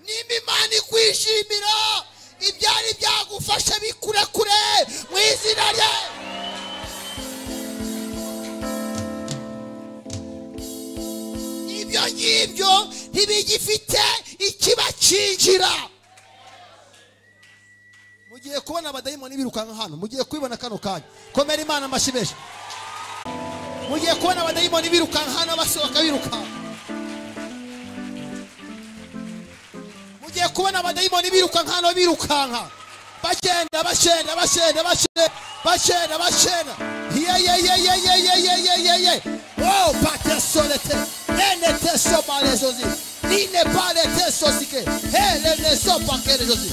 nimba imana ikwishimira ibyari byagufashe bikure kure mu izina rye ibyo ngibyo ntibigifite ikibakingira mugiye kubona abadayimoni birukanka hano mugiye kubibona kano kanya komera imana amashyi menshi mugiye kubona abadayimoni birukanka hano basohoka birukanka mugiye kubona abadayimoni birukanka hano birukanka bagenda bagenda bagenda bagenda bagenda bagenda yeyeyeyeyeyeyeyeye oh patesolete eneteso balezozi dine paletesosike heleneso pakelezozi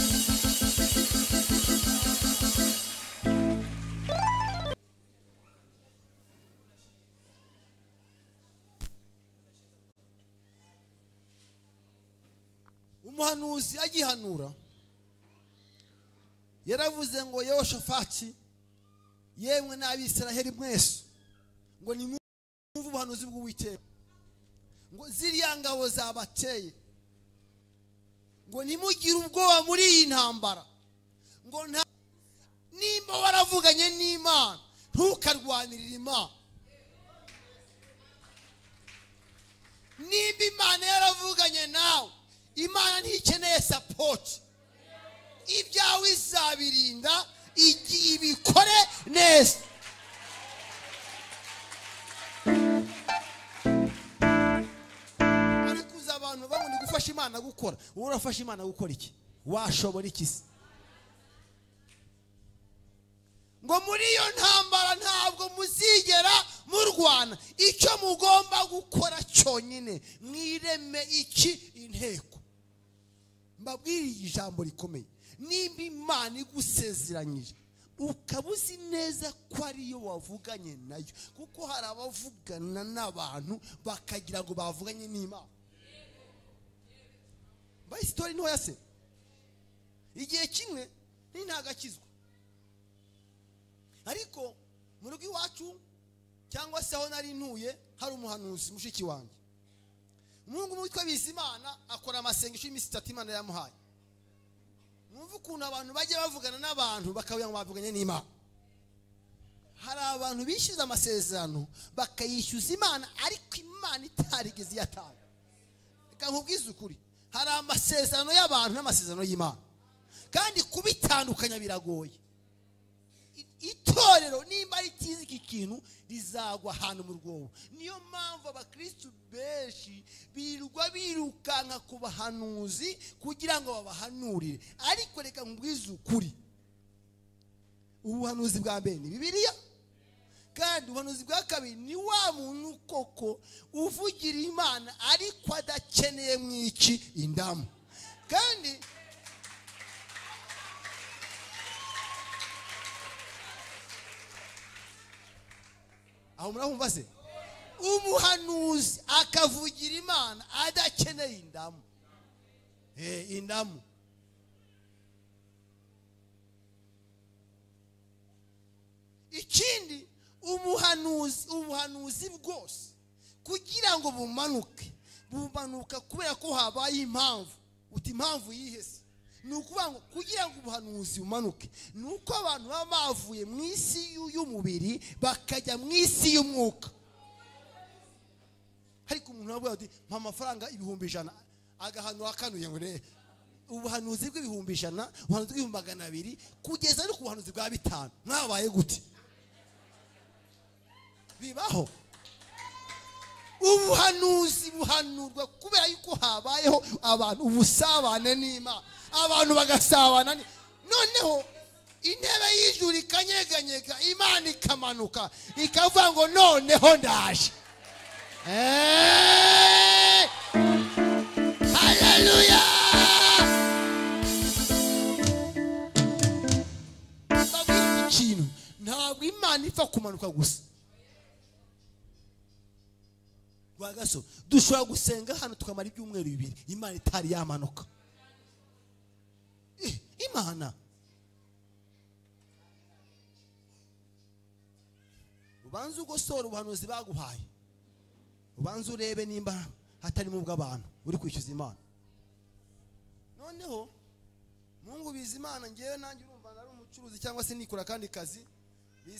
umuhanuzi agihanura yaravuze ngo yewe shafaki yemwe n'abisiraheli mwese ngo nimwumve ubuhanuzi bw'uwiteka ngo ziriya ngabo zabateye ngo ntimugire ubwoba muri iyi ntambara ngo nta nimba waravuganye n'imana ntukarwanirire imana nimba imana yaravuganye nawe imana ntikeneye sapoti ibyawe izabirinda igihe ibikore neza ariko uzi abantu babona gufasha imana gukora wowe urafasha imana gukora iki washobora iki se ngo muri iyo ntambara ntabwo muzigera murwana icyo mugomba gukora cyonyine mwireme iki inteko mbabwiriye ijambo rikomeye nimba imana igusezeranyije ukaba uzi neza ko ariyo wavuganye nayo kuko hari abavugana n'abantu bakagira ngo bavuganye n'imana mbaye sitori ntoya se igihe kimwe akizwa ariko mu rugo iwacu cyangwa se aho nari ntuye hari umuhanuzi mushiki wanjye umuhungu umwe witwa bizimana akora amasengesho y'iminsi itatu imana yamuhaye mwumve ukuntu abantu bajya bavugana n'abantu bakabwira ngo bavuganye n'imana hari abantu bishyuza amasezerano bakayishyuza imana ariko imana itarigeze iyatanga reka nkubwize ukuri hari amasezerano y'abantu n'amasezerano y'imana kandi kubitandukanya biragoye itorero nimba ritizi iki kintu rizagwa ahantu mu rwobo niyo mpamvu abakirisitu benshi birirwa birukanka ku bahanuzi kugira ngo babahanurire ariko reka nkubwize ukuri ubuhanuzi bwa mbere ni bibiliya kandi ubuhanuzi bwa kabiri ni wa muntu koko uvugira imana ariko adakeneye mu iki indamu kandi aho murabumva se umuhanuzi akavugira imana adakeneye indamu indamu ikindi umuhanuzi ubuhanuzi bwose kugira ngo bumanuke bumanuka kubera ko habaye impamvu uti impamvu yihese ni ukuvuga ngo kugira ngo ubuhanuzi bumanuke ni uko abantu baba bavuye mu isi y'umubiri bakajya mu isi y'umwuka ariko umuntu wabwira ati mpa amafaranga ibihumbi ijana agahanura akanuye ngo rebe ubuhanuzi bw'ibihumbi ijana ubuhanuzi bw'ibihumbi magana abiri kugeza no ku buhanuzi bwa bitanu mwabaye gute bibaho ubuhanuzi buhanurwa kubera yuko habayeho abantu ubusabane n'imana abantu bagasabana noneho intebe y'ijuru ikanyeganyega imana ikamanuka ikavuga ngo noneho ndaje hareruya ikintu ntabwo imana ipfa kumanuka gusa rwagaso dushobora gusenga hano tukamara ibyumweru bibiri imana itari yamanuka imana ubanze ugosora ubuhanuzi baguhaye ubanze urebe nimba hatarimo ubw'abantu uri kwishyuza imana noneho mungu bizimana ngewe nanjye urumva nari umucuruzi cyangwa se nikora akandi kazi